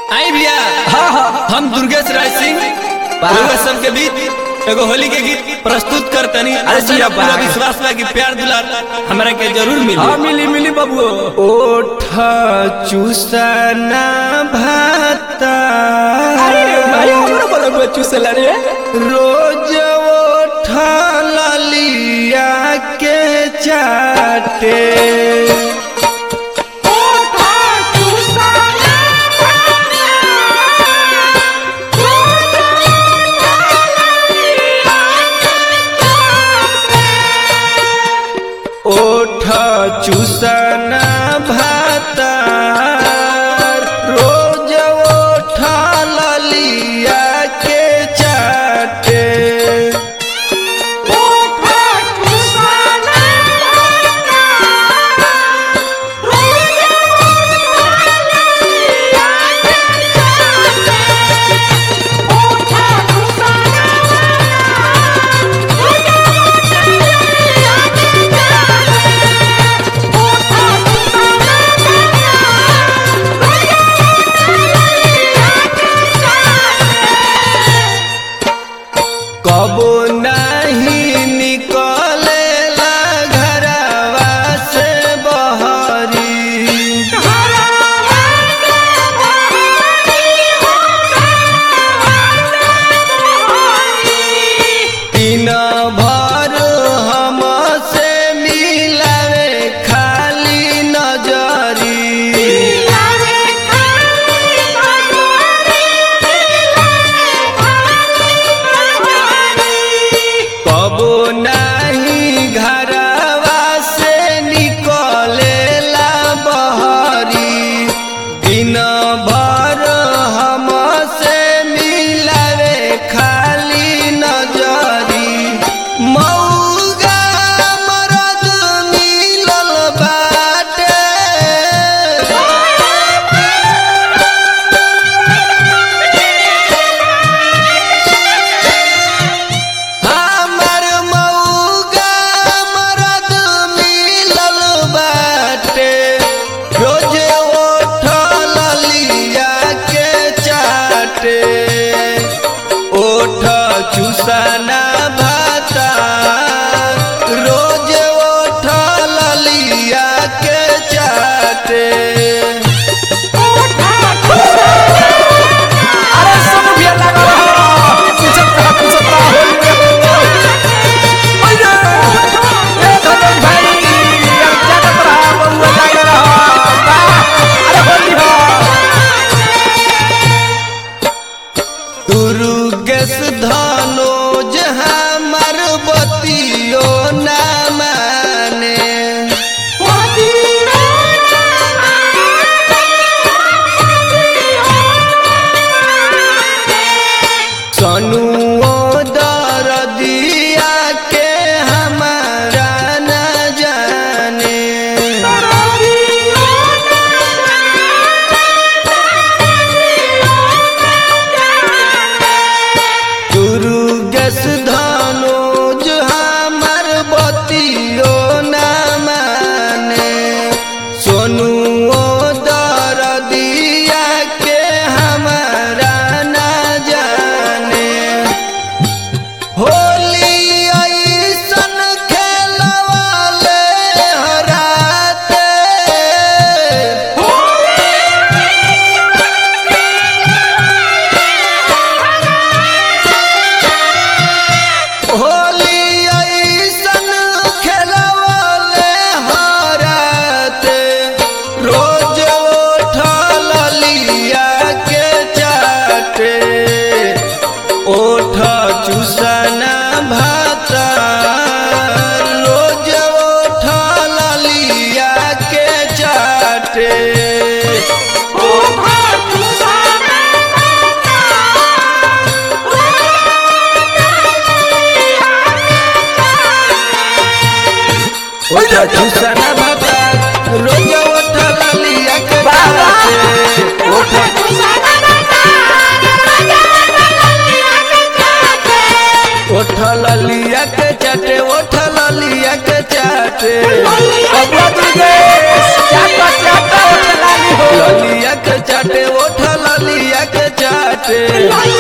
आई भैया हाँ हाँ हम दुर्गेश राय सिंह वाह। रउआ सबके बीच एगो होली के गीत प्रस्तुत करतनी अरे आशा जिया पूरा वाह। विश्वास बा कि प्यार दुलार हमरा के जरूर मिली हाँ मिली मिली बबुओ ओठ चूसना भाता अरे भाई हमरो बबुआ चूसला रे रोज ओठ ललिया के चाटे ओठ चूसना भाता रोज ओठ ललिया के चाटे कबो नहीं निकलेला घरवा से बहरी दिन भर हम से मिलावे खाली नजरी कबो नहीं घरवा से निकलेला बहरी दिन भर हम से मिलावे खाली नजरी मौगा मरद मिलल बाटे हमर मौगा मरद मिलल बाटे रोजे ओठ ललिया के चाटे ओठ चूसना भाता रोज ओठ ललिया के चाटे अरे सब बिया लगा रहा पूछत रहा पूछत रहा होली में ओये ए धनन भाई यार जागत रहा बबुआ जागत रहा वाह अरे होली हो दुर्गेश धनोज हमर बतियो ना माने सनुओ दरदिया के हमारा न जाने दुर्गेश धनोज हमर बतियो न माने सोनुओ दरदिया के हमारा न जाने होली ऐसन खेलवाले हराते होली ऐसन खेलवाले हराते रोज उठल लिया के चाटे ओठ चूसना भाता रोज उठल लिया के चाटे ओठ चूसना भाता रोज उठल लिया के चाटे ओठ उठल लिया के चाटे उठल लिया के चाटे बबुआ दुर्गेश चाटा चाटा उठला ली हो ललिया के चाटे उठल लिया बाटे